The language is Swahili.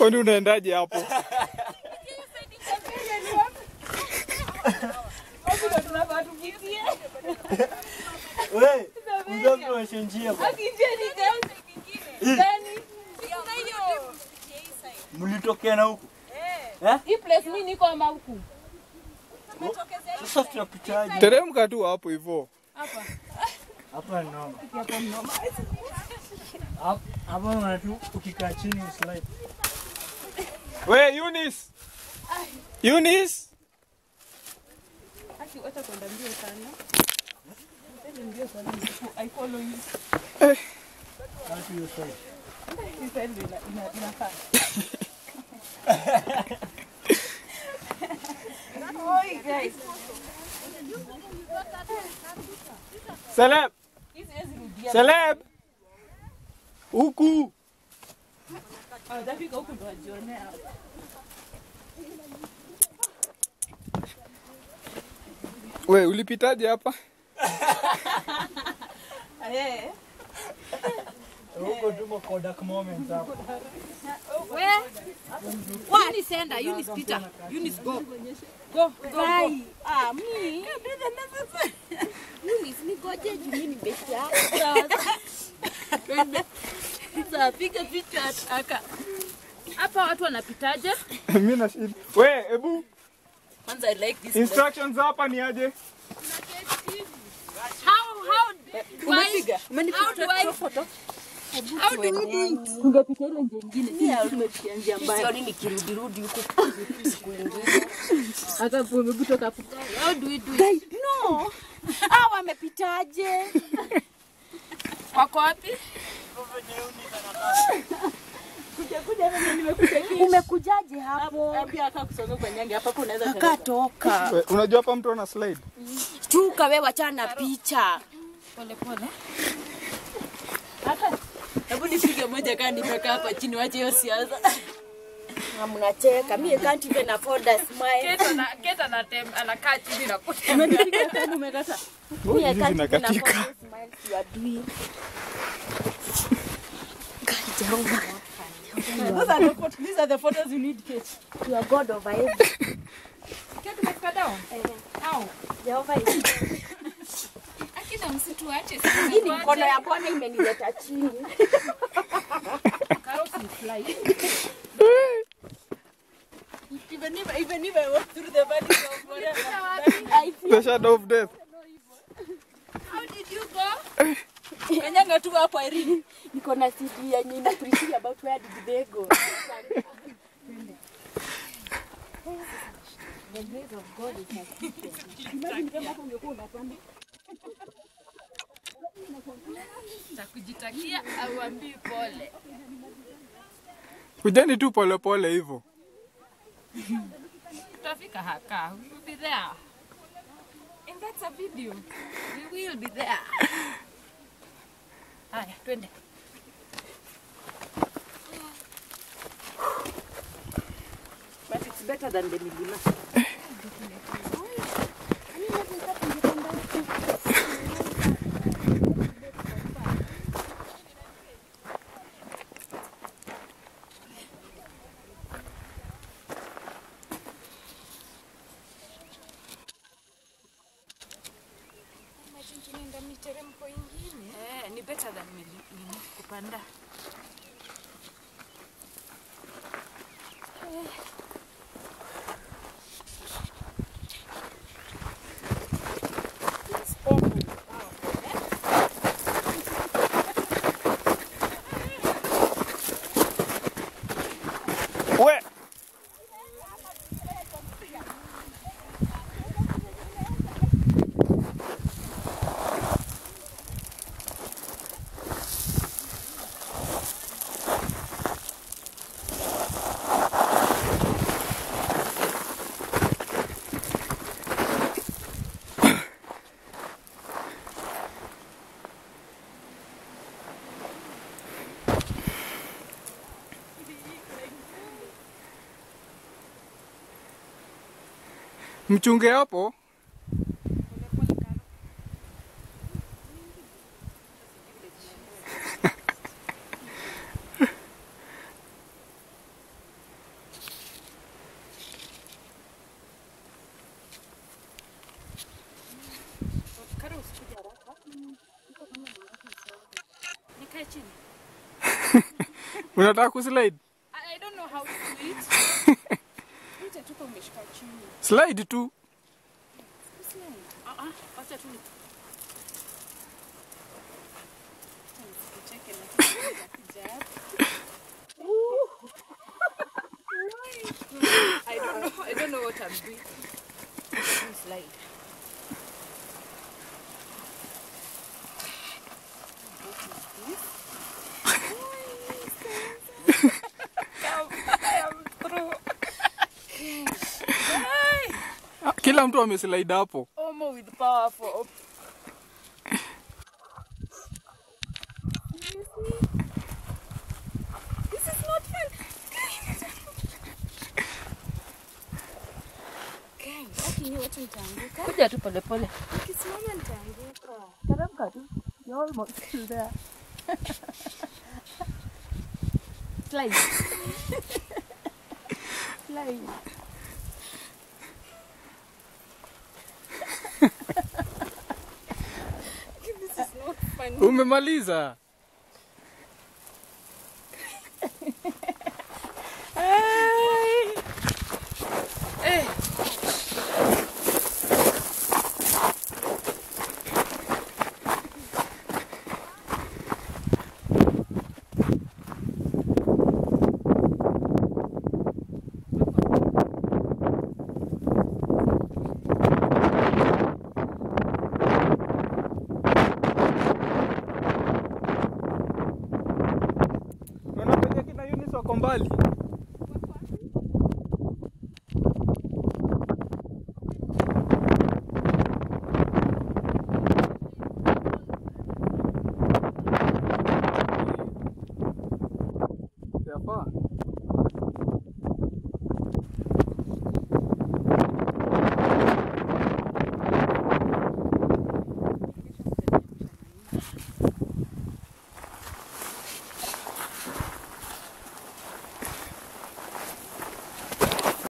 Kwani unaendaje hapo? We, mzee tuonyeshe njia bwana. Mlitokea na huku. Hii place mimi niko ama huku? Sasa tunapitaje? Teremka tu hapo hivyo. Hapa ni noma. Hap- Hapa unaona tu ukikaa chini uslide. We Eunice. Eunice. Aki wacha kwenda mbio sana. Mbele mbio sana. I follow you. Watu hiyo side. Hii side ndio ina- ina- inafaa. Oi, guys. Celeb. Hii siwezi rudia. Celeb. Huku. Hawajafika huku ndo wajionea. We ulipitaje hapa? Eh. Huko tumo Kodak moments hapo. Eunice enda, Eunice pita. Eunice go. Go, go, go. Ah, me. Eunice nigoje juu mimi ni best yako. Twende. Sasa piga picha aka. Hapa watu wanapitaje? Mimi na shida. We, hebu Kwanza I like this. instructions hapa ni aje? How how umepiga? How do I photo? How do we do it? Tungepita ile njia nyingine. Sisi tumepitia njia mbaya. Sioni nikirudirudi huku siku ingine. Hata hebu kutoka hapo. How do we do it? No. Ah, wamepitaje? Wako wapi? Umekujaje hapo? Pia aka kusonga kwa nyange hapa unaweza Akatoka. We, unajua hapa mtu ana slide? Chuka wewe wachana na picha. pole pole. Hata hebu nipige moja kama nimekaa hapa chini wache hiyo siasa. Na mnacheka. Mimi can't even afford a smile. Keta na keta na tem anakaa chini na kuta. Umenipiga tena umekata. Oh, Mimi hizi can't even afford zinakatika. the smiles you are doing. God, Jehovah. Those are the photos, these are the photos you need Kate. You are God of everything. Kate umefika down? Au. Jehovah is Akina msituache Hii ni mkono ya Bwana imenileta chini. Carrots will fly. even if even if I walk through the valley of whatever. The shadow of death. How did you go? Kanyanga tu hapo Irene. Niko na CD yenye ina preach about where did they go. The grace of God is my strength. Imagine kama hapo ungekuwa unapanda. Takujitakia au ambii pole. Kujeni tu polepole hivyo. Tutafika haka. We will be there. And that's a video. We will be there. Haya, twende. But it's better than the milima. Eh, ni better than mili- nini, kupanda. We. Mchunge hapo. Unataka kuslide? I, I don't know how to do it. Nje tuko umeshika chini. Slide tu. Usiende. Ah ah, wacha tu ni. Acha nisikucheke na kitu kinakuja hapa. I don't know. I don't know what I'm doing. You slide. I am through. Ah, Kila mtu ameslide hapo. Omo with powerful. This is not fun. Kuja tu polepole. Nikisimama nitaanguka. Teremka tu. You're almost still there. Slide. Slide. This is not fun. Umemaliza. Unaona penye kina Eunice wako mbali.